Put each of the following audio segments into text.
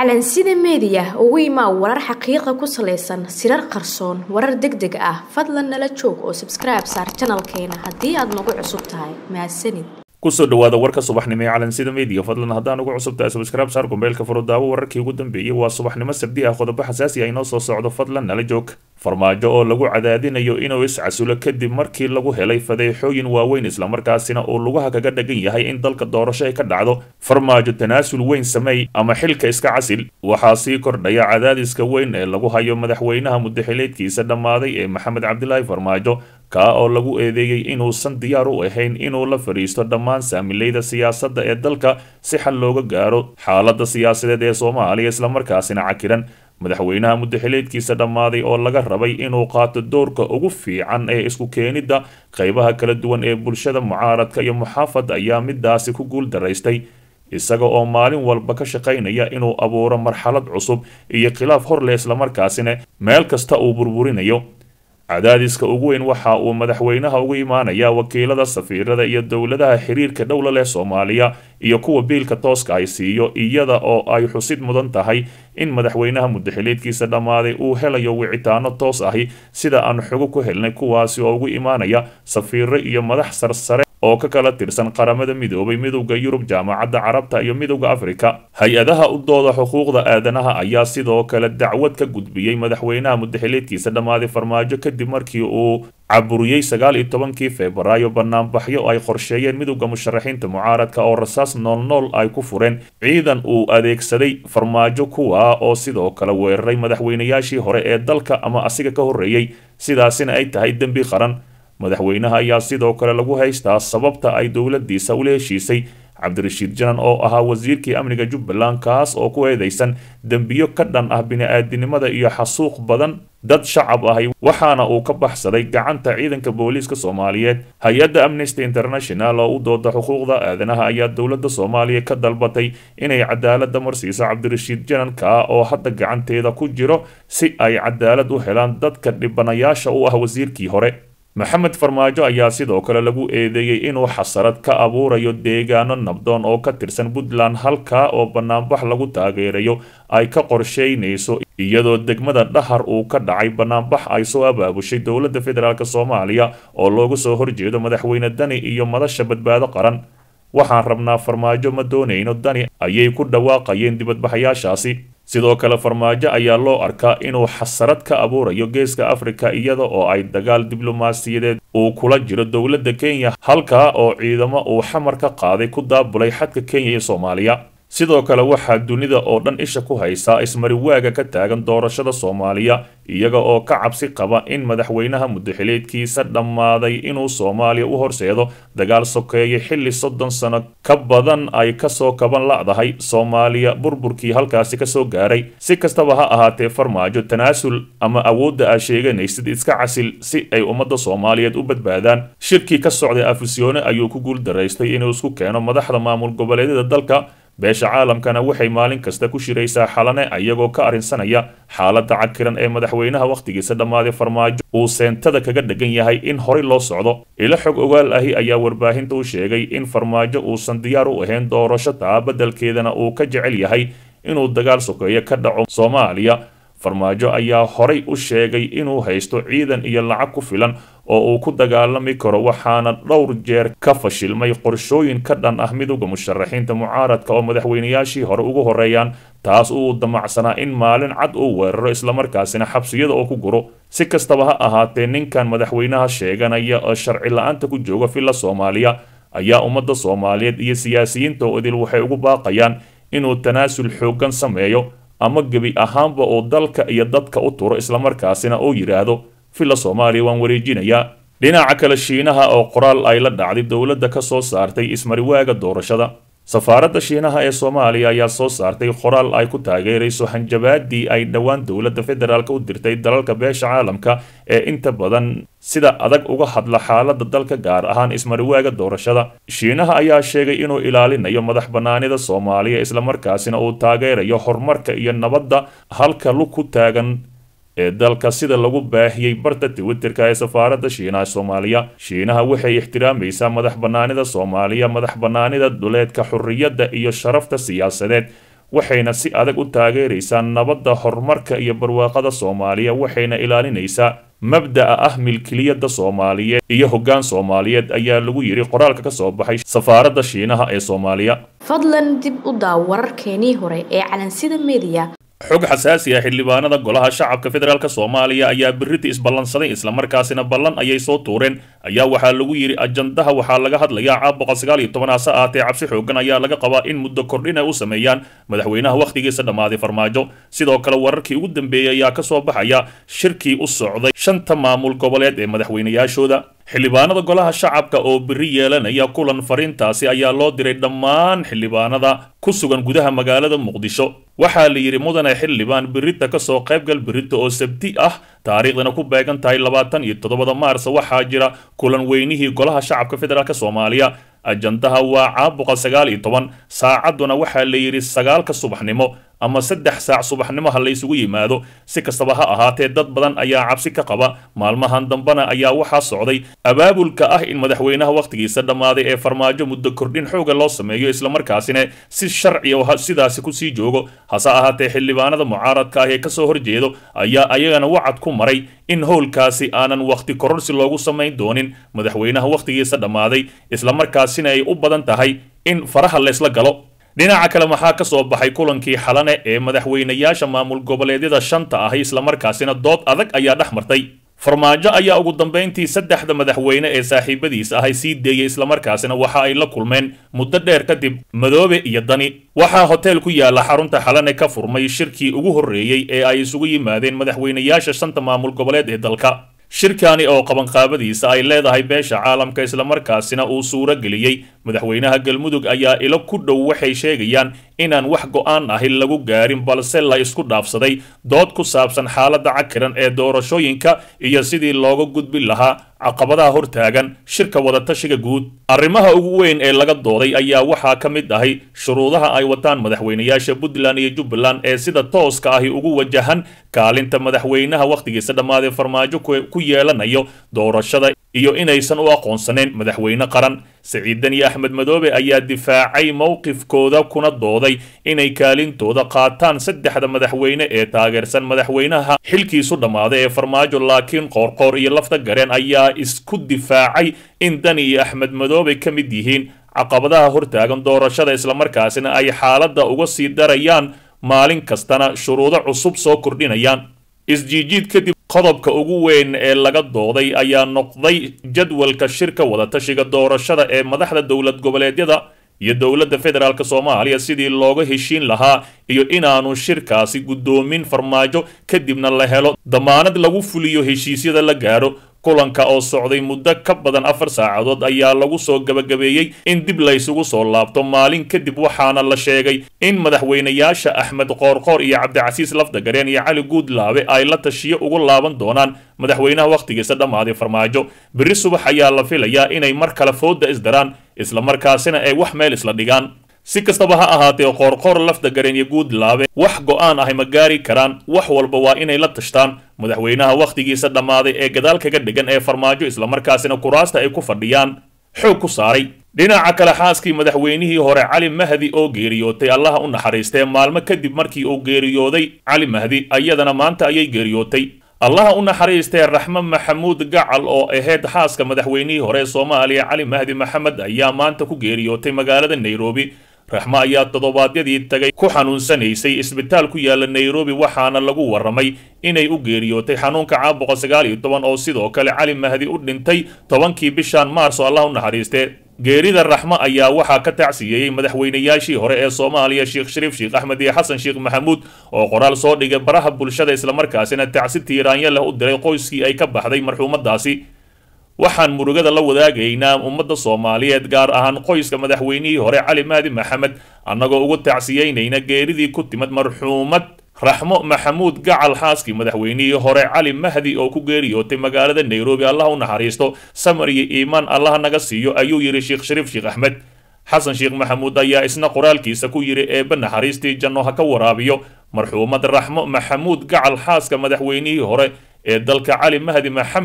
calansida meediya ugu imaa warar xaqiiqa ku salaysan sirar qarsoon warar deg deg ah fadlan nala joog oo sabskribe saar janalkeena haddii aad nagu cusub tahay mahadsanid kusoo dhawaada warka subaxnimo ee calansida media fadlan haddaan ugu cusub tahay subscribe saar gombeelka furudaawo wararkii ugu dambeeyey waa subaxnimo sabdi ah qodobo xasaasi ah inoo soo socdo fadlan nala joog farmaajo oo lagu cadaadinayo inuu iscasulo kadib markii lagu helay fadeexooyin waaweyn islamarkaasina uu lugaha kaga dhagan yahay in dalka doorasho ay ka dhacdo farmaajo tanaasul weyn sameey ama xilka iska casil waxaa sii kordhaya cadaadiska weyn ee lagu hayo madaxweynaha mudaxileedkiisa dhammaaday ee maxamed cabdilaahi farmaajo kaa oo lagu eedeeyey inuusan diyaar u ahayn inuu la fadhiisto dhammaan saamileyda siyaasadda ee dalka si xal looga gaaro xaaladda siyaasadeed ee soomaaliya islamarkaasina cakiran madaxweynaha mudaxileedkiisa dhammaaday oo laga rabay inuu qaato doorka ugu fiican ee isku keenidda qaybaha kala duwan ee bulshada mucaaradka iyo muxaafad ayaa midaasi ku guul daraystay isaga oo maalin walba ka shaqaynaya inuu abuuro marxalad cusub iyo khilaaf hor leh islamarkaasina meel kasta uu burburinayo cadaadiska ugu weyn waxa uu madaxweynaha ugu imaanayaa wakiilada safiirada iyo dowladaha xiriirka dhowla leh soomaaliya iyo kuwa biilka tooska ay siiyo iyada oo ay xusid mudan tahay in madaxweynaha mudaxileedkiisa dhammaaday uu helayo wicitaano toos ahi sida aan xogo ku helnay kuwaasi oo ugu imaanaya safiiro iyo madax sarsare oo ka kala tirsan qaramada midoobay midowda yurub jaamacadda carabta iyo midowda afrika hay-adaha u dooda xuquuqda aadanaha ayaa sidoo kale dacwad ka gudbiyey madaxweynaha mudaxileedkiisa dhammaaday farmaajo kadib markii uu caburiyey sagaal iyo tobankii febraayo banaanbaxyo ay qorsheeyeen midowda musharaxiinta mucaaradka oo rasaas noolnool ay ku fureen ciidan uu adeegsaday farmaajo kuwa oo sidoo kale weeraray madaxweynayaashii hore ee dalka ama asiga ka horreeyey sidaasina ay tahay dembi qaran madaxweynaha ayaa sidoo kale lagu haystaa sababta ay dowladiisa ula heshiisay cabdirashiid janan oo ahaa wasiirkii amniga jubbaland kaas oo ku eedeysan dembiyo ka dhan ah bini-aadinimada iyo xasuuq badan dad shacab ahi waxaana uu ka baxsaday gacanta ciidanka booliiska soomaaliyeed hay-adda amnesty international oo u dooda xuquuqda aadanaha ayaa dowladda soomaaliya ka dalbatay inay cadaalada marsiiso cabdirashiid jananka oo hadda gacanteeda ku jiro si ay cadaalad u helaan dadka dhibanayaasha u ah wasiirkii hore maxamed farmaajo ayaa sidoo kale lagu eedeeyey inuu xasarad ka abuurayo deegaano nabdoon oo ka tirsan puntland halkaa oo banaanbax lagu taageerayo ay ka qorsheynayso iyadoo degmada dhahar uu ka dhacay banaanbax ay soo abaabushay dowladda federaalk soomaaliya oo looga soo horjeedo madaxweyne dani iyo madasha badbaado qaran waxaan rabnaa farmaajo ma doonayno dani ayay ku dhawaaqayeen dibadbaxayaashaasi sidoo kale farmaajo ayaa loo arkaa inuu xasarad ka abuurayo geeska afrika iyada oo ay dagaal diblomaasiyadeed uu kula jiro dowladda kenya halkaa oo ciidamo uu xamar ka qaaday ku daabulay xadka kenya iyo soomaaliya sidoo kale waxaa dunida oo dhan isha ku haysaa ismariwaaga ka taagan doorashada soomaaliya iyaga oo ka cabsi qaba in madaxweynaha mudaxileedkiisa dhammaaday inuu soomaaliya u horseedo dagaal sokeeye xilli soddon sano ka badan ay kasoo kaban la'dahay soomaaliya burburkii halkaasi kasoo gaaray si kastaba ha ahaatee farmaajo tanaasul ama awoodda aa sheeganaysid iska casil si ay ummadda soomaaliyeed u badbaadaan shirkii ka socday afisyoone ayuu ku guul daraystay inuu isku keeno madaxda maamul goboleedyada dalka beesha caalamkana waxay maalin kasta ku shiraysaa xalane ayagoo ka arrinsanaya xaaladda cakiran ee madaxweynaha wakhtigiisa dhammaaday farmaajo uu seentada kaga dhegan yahay in horey loo socdo ilo xog ogaal ahi ayaa warbaahinta u sheegay in farmaajo uusan diyaar u ahayn doorasho taa beddelkeedana uu ka jecel yahay inuu dagaal sokeeyo ka dhaco soomaaliya farmaajo ayaa horay u sheegay inuu haysto ciidan iyo lacag ku filan oo uu ku dagaalami karo waxaana dhowr jeer ka fashilmay qorshooyin ka dhan ah midowda musharaxiinta mucaaradka oo madaxweynayaashii hore ugu horeeyaan taas uu damacsanaa in maalin cad uu weeraro islamarkaasina xabsiyada oo ku guro si kastaba ha ahaatee ninkan madaxweynaha sheeganaya oo sharci la-aanta ku jooga villa soomaaliya ayaa ummadda soomaaliyeed iyo siyaasiyiinta oo idil waxay ugu baaqayaan inuu tanaasul xooggan sameeyo ama gebi ahaanba uu dalka iyo dadka u turo islamarkaasina uu yidhaahdo villa soomaaliya waan wareejinayaa dhinaca kale shiinaha oo qoraal ay la dhacday dowladda ka soo saartay ismariwaaga doorashada safaaradda shiinaha ee soomaaliya ayaa soo saartay qoraal ay ku taageerayso hanjabaadii ay dhowaan dowladda federaalk u dirtay dalalka beesha caalamka ee inta badan sida adag uga hadla xaaladda dalka gaar ahaan ismariwaaga doorashada shiinaha ayaa sheegay inuu ilaalinayo madax bannaanida soomaaliya islamarkaasina uu taageerayo horumarka iyo nabadda halka lug ku taagan ee dalka sida lagu baahiyey barta twitterka ee safaaradda shiinaha soomaaliya shiinaha waxay ixtiraamaysaa madax bannaanida soomaaliya madax bannaanida duleedka xurriyadda iyo sharafta siyaasadeed waxayna si adag u taageeraysaa nabadda horumarka iyo barwaaqada soomaaliya waxayna ilaalinaysaa mabda'a ah milkiliyadda soomaaliyeed iyo hoggaan soomaaliyeed ayaa lagu yidhi qoraalka ka soo baxay safaaradda shiinaha ee soomaaliya fadlan dib u daaw wararkeenii hore ee calansida mediya xog xasaasi ah xildhibaanada golaha shacabka federaalk soomaaliya ayaa birita isballansaday islamarkaasina ballan ayay soo tuureen ayaa waxaa lagu yidhi ajandaha waxaa laga hadlayaa caab boqol sagaal iyo toban hase ahaatee cabsi xoogan ayaa laga qabaa in muddo kordhin ay u sameeyaan madaxweynaha wakhtigiisa dhammaaday farmaajo sidoo kale wararkii ugu dambeeyey ayaa ka soo baxaya shirkii u socday shanta maamul goboleed ee madaxweynayaashooda xildhibaanada golaha shacabka oo biri yeelanaya kulan fariintaasi ayaa loo diray dhammaan xildhibaanada ku sugan gudaha magaalada muqdisho waxaa la yidhi mudane xildhibaan birita kasoo qaybgal birita oo sabti ah taariikhdana ku beegan tahay labaatan iyo toddobada maars waxaa jira kulan weynihii golaha shacabka federaalk soomaaliya ajandaha waa caab boqol sagaal iyo toban saacadduna waxaa la yidhi sagaalka subaxnimo ama saddex saac subaxnimo ha la ysugu yimaado si kastaba ha ahaatee dad badan ayaa cabsi ka qaba maalmahan dambena ayaa waxaa socday abaabulka ah in madaxweynaha wakhtigiisa dhammaaday ee farmaajo muddo kordhin xooga loo sameeyo islamarkaasina si sharci oo sidaasi kusii joogo hase ahaatee xildhibaanada mucaaradka ah ee kasoo horjeedo ayaa ayagana wacad ku maray in howlkaasi aanan wakhti kororsi loogu samayn doonin madaxweynaha wakhtigiisa dhammaaday islamarkaasina ay u badan tahay in faraha laysla galo dhinaca kale maxaa ka soo baxay kulankii xalane ee madaxweynayaasha maamul goboleedyada shanta ahi islamarkaasina dood adag ayaa dhex martay farmaajo ayaa ugu dambayntii saddexda madaxweyne ee saaxiibadiisa ahay sii deeyey islamarkaasina waxa ay la kulmeen muddo dheer kadib madoobe iyo dani waxaa hotel ku yaala xarunta xalane ka furmay shirkii ugu horreeyey ee ay isugu yimaadeen madaxweynayaasha shanta maamul goboleed ee dalka shirkani oo qabanqaabadiisa ay leedahay beesha caalamka islamarkaasina uu suuro geliyey madaxweynaha galmudug ayaa ilo ku dhow waxay sheegayaan inaan wax go'aan ahi lagu gaarin balse la isku dhaafsaday dood ku saabsan xaaladda cakiran ee doorashooyinka iyo sidii looga gudbin lahaa caqabadaha hortaagan shirka wadatashiga guud arrimaha ugu weyn ee laga dooday ayaa waxaa ka mid ahay shuruudaha ay wataan madaxweynayaasha puntland iyo jubbaland ee sida tooska ahi ugu wajahan kaalinta madaxweynaha wakhtigiisa dhammaaday farmaajo ku yeelanayo doorashada iyo inaysan u aqoonsanayn madaxweyne qaran siciidan iyo axmed madoobe ayaa difaacay mowqifkooda kuna dooday inay kaalintooda qaataan saddexda madaxweyne ee taageersan madaxweynaha xilkiisu dhammaaday ee farmaajo laakiin qoorqoor iyo lafta gareen ayaa isku difaacay in dani iyo axmed madoobe ka mid yihiin caqabadaha hortaagan doorashada islamarkaasina ay xaaladda uga sii darayaan maalin kastana shuruudo cusub soo kordhinayaan isjiijiid kadib qodobka ugu weyn ee laga dooday ayaa noqday jadwalka shirka wadatashiga doorashada ee madaxda dowlad goboleedyada iyo dowladda federaalk soomaaliya sidii looga heshiin lahaa iyo inaanu shirkaasi guddoomin farmaajo kadibna la helo damaanad lagu fuliyo heshiisyada la gaaro kulanka oo socday muddo ka badan afar saacadood ayaa lagu soo gabagabeeyey in dib laysugu soo laabto maalin kadib waxaana la sheegay in madaxweynayaasha axmed qoorqoor iyo cabdicasiis lafdagareen iyo cali guudlaabe ay la tashiyo ugu laaban doonaan madaxweynaha wakhtigiisa dhammaaday farmaajo berri subax ayaa la filayaa inay mar kale fooda isdaraan islamarkaasina ay wax meel isla dhigaan si kastaba ha ahaatee qoorqoor lafdagareen iyo guudlaabe wax go'aan ahay ma gaari karaan wax walba waa inay la tashtaan madaxweynaha wakhtigiisa dhammaaday ee gadaal kaga dhigan ee farmaajo islamarkaasina kuraasta ay ku fadhiyaan xoog ku saaray dhinaca kale xaaskii madaxweynihii hore cali mahdi oo geeriyootay allaha u naxariistee maalmo kadib markii uu geeriyooday cali mahdi ayadana maanta ayay geeriyootay allaha u naxariistee raxme maxamuud gacal oo ahayd xaaska madaxweynihii hore ee soomaaliya cali mahdi maxamed ayaa maanta ku geeriyootay magaalada nairobi raxmo ayaa toddobaadyadii tagay ku xanuunsanaysay isbitaal ku yaala nairobi waxaana lagu warramay inay u geeriyootay xanuunka caab boqol sagaal iyo toban oo sidoo kale cali mahdi u dhintay tobankii bishan maarso allah u naxariistee geerida raxmo ayaa waxaa ka tacsiyeeyey madaxweynayaashii hore ee soomaaliya sheekh shariif sheekh axmed iyo xasan sheekh maxamuud oo qoraal soo dhigay baraha bulshada islamarkaasina tacsi tiiraanya leh u diray qoyskii ay ka baxday marxuumadaasi waxaan murugada la wadaagaynaa ummadda soomaaliyeed gaar ahaan qoyska madaxweynihii hore cali mahdi maxamed annagoo ugu tacsiyeynayna geeridii ku timid marxuumad raxmo maxamuud gacal xaaskii madaxweynihii hore cali mahdi oo ku geeriyootay magaalada nairobi allah u naxariisto samar iyo iimaan allaha naga siiyo ayuu yidhi sheekh shariif sheekh axmed xasan sheekh maxamuud ayaa isna qoraalkiisa ku yidhi eebbe naxariistii janno ha ka waraabiyo marxuumad raxmo maxamuud gacal xaaska madaxweynihii hore ee dalka cali mahdi maxamed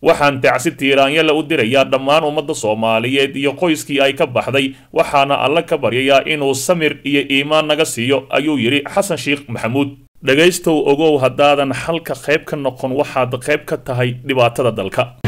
waxaan tacsi tiiraanyala u dirayaa dhammaan ummadda soomaaliyeed iyo qoyskii ay ka baxday waxaana alle ka baryayaa inuu samir iyo iimaan naga siiyo ayuu yidhi xasan sheekh maxamuud dhegaystow ogow haddaadan xalka qayb ka noqon waxaad qayb ka tahay dhibaatada dalka